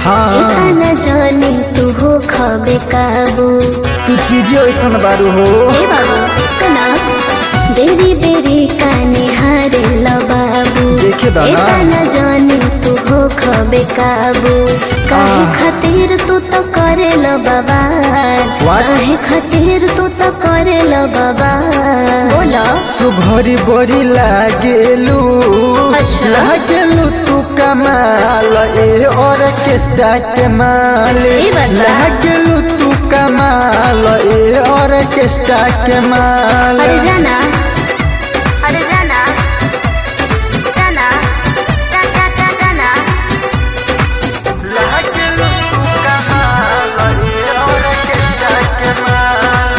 हाँ। इतना जानी तू हो खबे काबू तू चीजें ऐसन बारू हो हे बाबू सुना बेरी बेरी काने हारे ल बाबू देखे दा ना। इतना जानी तू हो खबे काबू काहे आह। खातिर तू तो करे ल बाबा What? काहे खातिर तू तो करे ल बाबा बोला सुभरी बड़ी लागेलू अच्छा। लागेलू तू कमाल ए ऑर्केस्ट्रा के माल ई बता। लागेलू तू कमाल ए ऑर्केस्ट्रा के माल अरे जाना अरे जाना जाना जा जा जा जाना लागेलू तू कमाल ए ऑर्केस्ट्रा के माल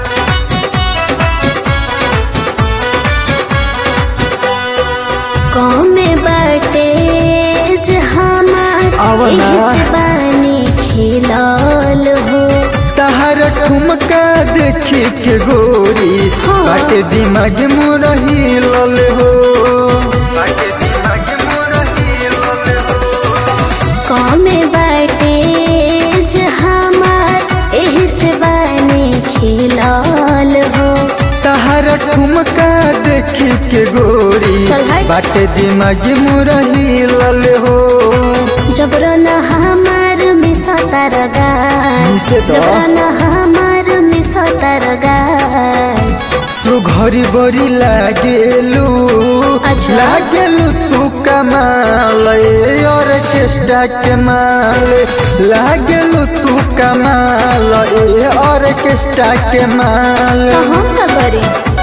कौमे बाटे जे हमार आवा ना। एही से बानी खिलल हो तहर ठुमका देखी के गोरी हाँ। बाटे दिमाग मोर हिलल हो बाटे दिमाग मोर हिलल हो कौमे बाटे जे हमार एही से बानी खिलल हो तहर ठुमका देखी के गोरी चल हट। बाटे दिमाग मोर हिलल हो जबरन हमार मिसा तरगार मिसे तो? जबरन हमार मिसा तरगार सुघरी बड़ी लागेलू अच्छा। लागेलू तू कमाल ए ऑर्केस्ट्रा के माल लागेलू तू कमाल ए ऑर्केस्ट्रा के माल कहाँ खबरी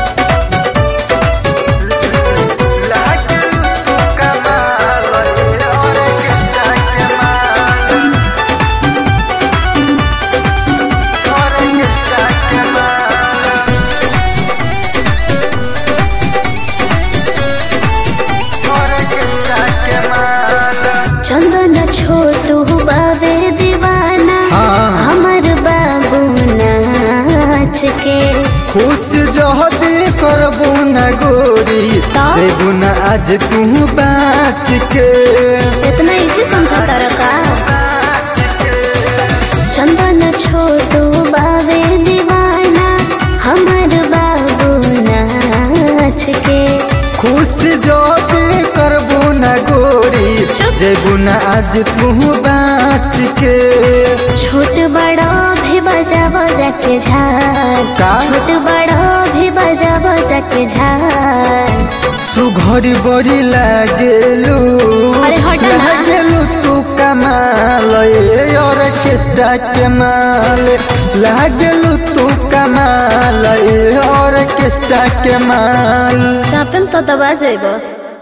लागेलू तू कमाल ए ऑर्केस्ट्रा के माल ऑर्केस्ट्रा के माल ऑर्केस्ट्रा के माल चंदन छोटू बाबे दीवाना हाँ। हमर बाबू नाच के खुश जहदी करबू न गोरी ता? देबू न आज तू बात के इतना इजी समझा का चंदन छोटू बाबे दीवाना हमर बाबू नाच के खुश जहदी करबू न गोरी चुप। देबू न आज तू बात के छोट बड़ा भी बजा बजा के झाल का? छोट बड़ा भी बजा बजा के झाल सुघरी बड़ी लागेलू अरे हट ना। लागेलू तू कमाल ए ऑर्केस्ट्रा के माल लागेलू तू कमाल ए ऑर्केस्ट्रा के माल चापेम तो दबा जाइब